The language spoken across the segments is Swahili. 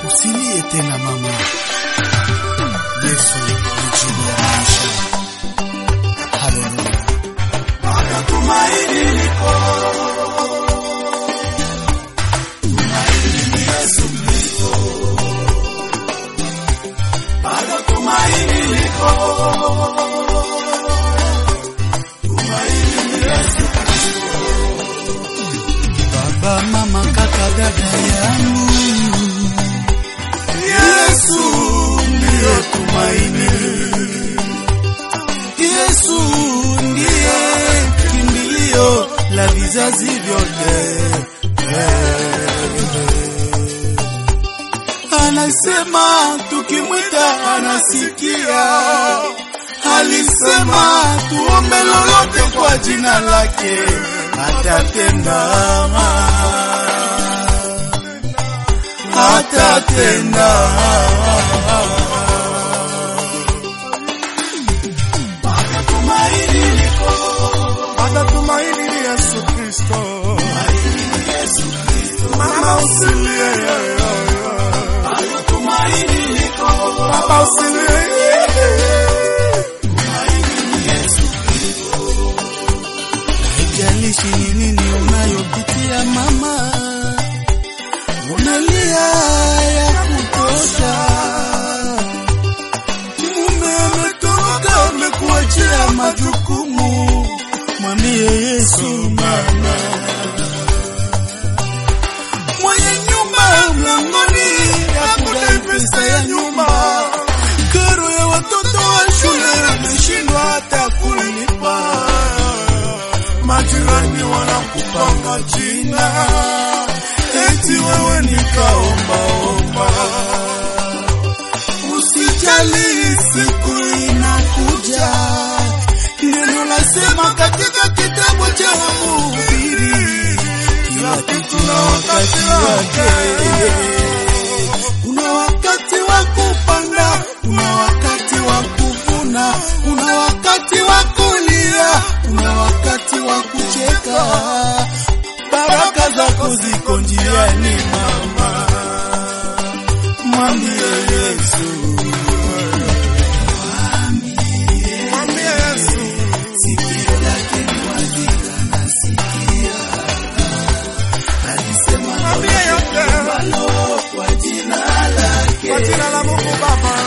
Usilie tena mama, Yesu ni jibu ya maisha. Haleluya. Bado tumaini liko, tumaini ni Yesu Kristo. Bado tumaini liko, tumaini ni Yesu Kristo. Baba, mama, kaka, dada yangu, Yesu ndiyo tumaini, Yesu ndiye kimbilio la vizazi vyote. Anasema tukimwita anasikia, alisema tuombe lolote kwa jina lake atatenda, atatenda. bado tumaini liko, Bado tumaini ni Yesu Kristo. ni Yesu Kristo. Mama usilie, Bado tumaini liko, baba usilie. ni Yesu Haijalishi ni nini unayopitia mama, unalia ya kutosha, mume ametoka amekuachia majukumu, mwambie Yesu mama, mwenye nyumba mlangoni hakudai pesa ya nyumba, karo ya watoto wa shule ameshindwa hata kulipa majirani wanakupanga jina, eti wewe ni kaombaomba. Usijali, siku inakuja. Neno lasema katika kitabu cha Mhubiri, kila kitu na wakati wake. Kuna wakati wa kupanda, kuna wakati wa kuvuna, kuna wakati wa kulia, kuna wakati wa kucheka. Baraka zako ziko njiani, mama, mwambie Yesu. Mwambie Yesu. sikio lake ni wazi anasikia. Alisema Mwambie yote. nalo kwa jina lake Kwa jina la Mungu Baba.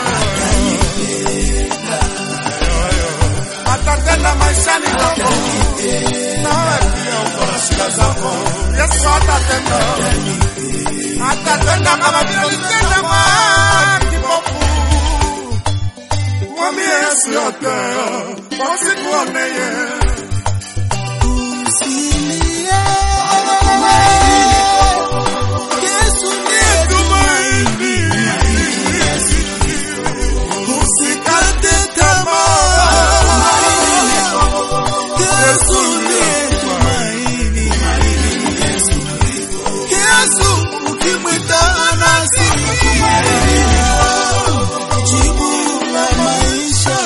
Atatenda maishani mwako. Nawe pia uko na shida zako. Yesu atatenda. Atatenda kama vile alitenda kwa kipofu. Mwambie Yesu yote. Wasikuone yeye. Usilie. Yesu ndiye tumaini. Usikate tamaa. Yesu ndiye tumaini. Yesu ukimwita anasikia. Jibu la maisha.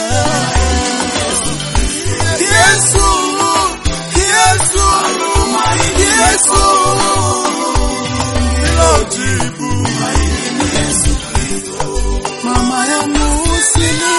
Yesu, Yesu, Yesu. Ndilo jibu. Mama yangu usilie.